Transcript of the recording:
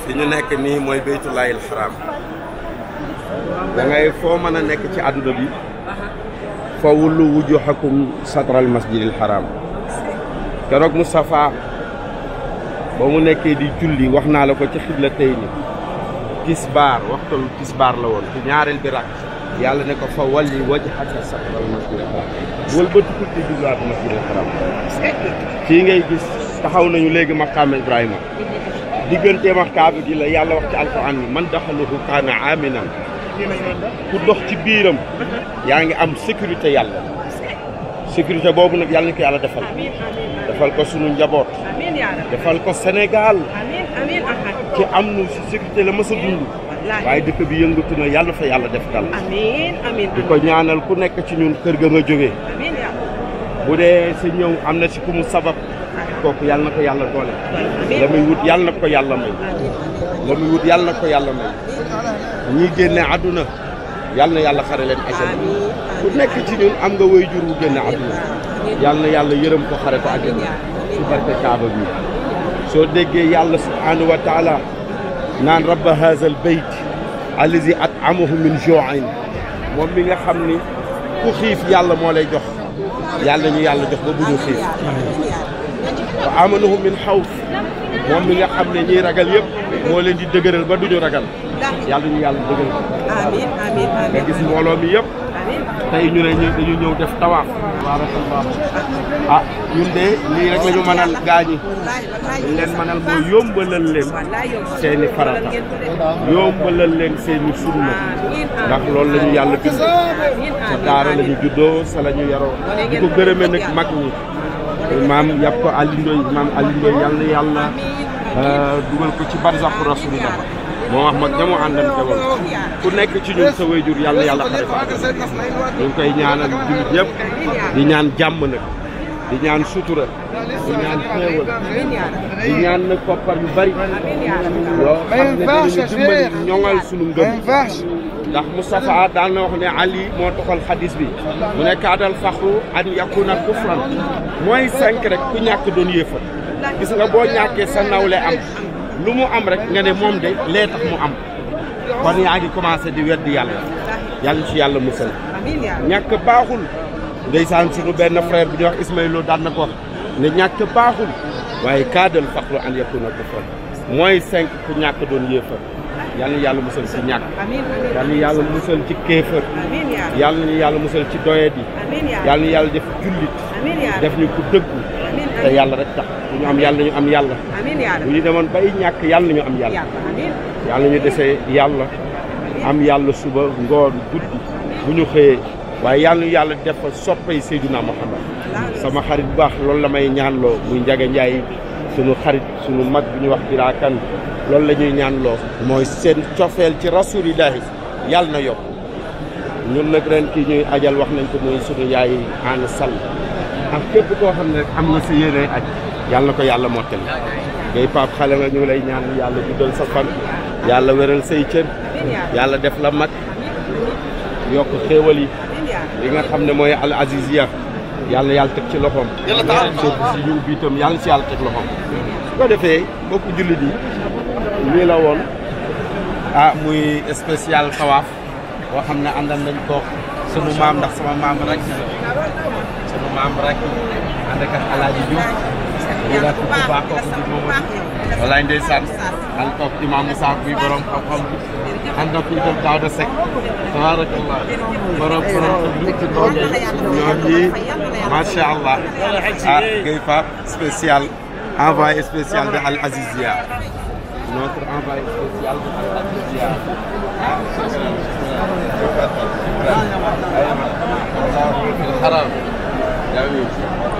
fi ñu nekk nii mooy baytullaahil xaraam da ngay foo mën a nekk ci àdduna bi fa wullu wujuhakum satral masjidil xaraam keroog Moustapha ba mu nekkee di julli wax naa la ko ci xibla tey ni tisbaar waxtalu tisbaar la woon ci ñaareel bi rak yàlla ne ko fa walli wajhaka satral masjidil xaraam wal ba tukul di jublaat masjidil xaraam fii ngay gis taxaw nañu léegi maqaama Ibrahima digganteem ak kaaba gi la yàlla wax ci alquran bi man daxaluhu kaana aminan ku dox ci biiram yaa ngi am sécurité yàlla sécurité boobu nag yàlla ni ko yàlla defal defal ko sunu njaboot defal ko Sénégal ci am nu si sécurité la mës a dund waaye dëkk bi yëngatu na yàlla fa yàlla def dal di ko ñaanal ku nekk ci ñun kër ga nga jógee bu dee sa ñëw am na si ku mu sabab kooku yàlla na ko yàlla doole la muy wut yàlla na ko yàlla may la muy wut yàlla na ko yàlla may ñii génne àdduna yàlla na yàlla xare leen àjjana ku nekk ci ñun am nga way jur wu génne àdduna yàlla na yàlla yërëm ko xare ko àjjana ci barke kaaba bi soo déggee yàlla subhanahu wa taala naan rabba haza al bayt allazi at'amahu min ju'in moom mi nga xam ni ku xiif yàlla moo lay jox yàlla ñu yàlla jox ba bu ñu xiif wa amanahu min xawf moom mi nga xam ne ñiy ragal yëpp moo leen di dëgëral ba duñu ragal yàlla ñu yàlla dëgëral amiin amiin nga gis mbooloo mi yëpp tey ñu ne ñu dañu ñëw def tawaaf barakallah ah ñun de lii rek la ñu mënal gaañi dañ leen mënal mooy yombalal leen seeni farata yombalal leen seeni sunna ndax loolu la ñu yàlla bind sa daara la ñu juddoo sa la ñu yaroo di ko gërëme nag mag ñi maam yàpp ko Aliou Ndoye maam Aliou Ndoye yàlla na yàlla dugal ko ci barzaqu rasulillah moo wax mag ña mu àndante woon ku nekk ci ñun sa wayjur yàlla yàlla xare fa ñu ngi koy ñaanal jullit yëpp di ñaan jàmm nag di ñaan sutura di ñaan xéewal di ñaan nag koppar yu bari yoo xam ne dinañu dimbali ñoŋal sunu ngëm ndax Moustapha daan na wax ne Ali moo toxal xadis bi mu ne kaadal faxru an yakuna kufran mooy cinq rek ku ñàkk doon yéefar gis nga boo ñàkkee sa nawle am lu mu am rek nga ne moom de lee tax mu am kon yaa ngi commencé di weddi yàlla yàlla ci yàlla musal ñàkk baaxul ndeysaan suñu benn frère bu ñuy wax Ismaïlo daan na ko wax ne ñàkk baaxul waaye kaadal faxru an yakuna kufran mooy cinq ku ñàkk doon yéefar yàlla na yàlla musal ci ñàkk yàlla na yàlla musal ci kéefër yàlla na yàlla musal ci doyet yi yàlla na yàlla def jullit def ñu ku dëggu te yàlla rek tax bu ñu am yàlla ñu am yàlla bu ñu demoon bay ñàkk yàlla nañu am yàlla yàlla ñu desee yàlla am yàlla suba ngoon guddi bu ñu xëyee waaye yàlla ñu yàlla def fa soppay Seydina Muhammad sama xarit bu baax loolu la may ñaanloo muy Njaga Njaay sunu xarit sunu mag bi ñuy wax biraakan loolu la ñuy ñaanloo mooy seen cofeel ci rasulillahi yàlla na yokk ñun nag ren kii ñuy ajal wax nañ ko muy sunu yaay Ana Sall ak képp koo xam ne rek am na sa yéene aj yàlla na ko yàlla mottali ngay pap xale nga ñu ngi lay ñaan yàlla guddal sa fan yàlla wéral say cër yàlla def la mag yokk xéewal yi li nga xam ne mooy al aziziya yàlla yàlla teg ci loxoom soo si ñu ubbi itam yàlla si yàlla teg loxoom su ko defee mbokku jullit yi lii la woon ah muy spécial tawaaf boo xam ne àndal nañ ko sunu maam ndax sama maam rek sunu maam rek ànd ak alaaji Diouf lii la ku baax kooku di Momadou walaay ndeysaan ànd koog imam Moussa bi borom xam-xam bi ànd ak itam Daouda Seck tabarakallah borom borom lu ci doole ñoom ñii macha allah ah Guèye Pape spécial envoyé spécial de Al Azizia notre envoyé spécial de Al Azizia ah الحرام جميل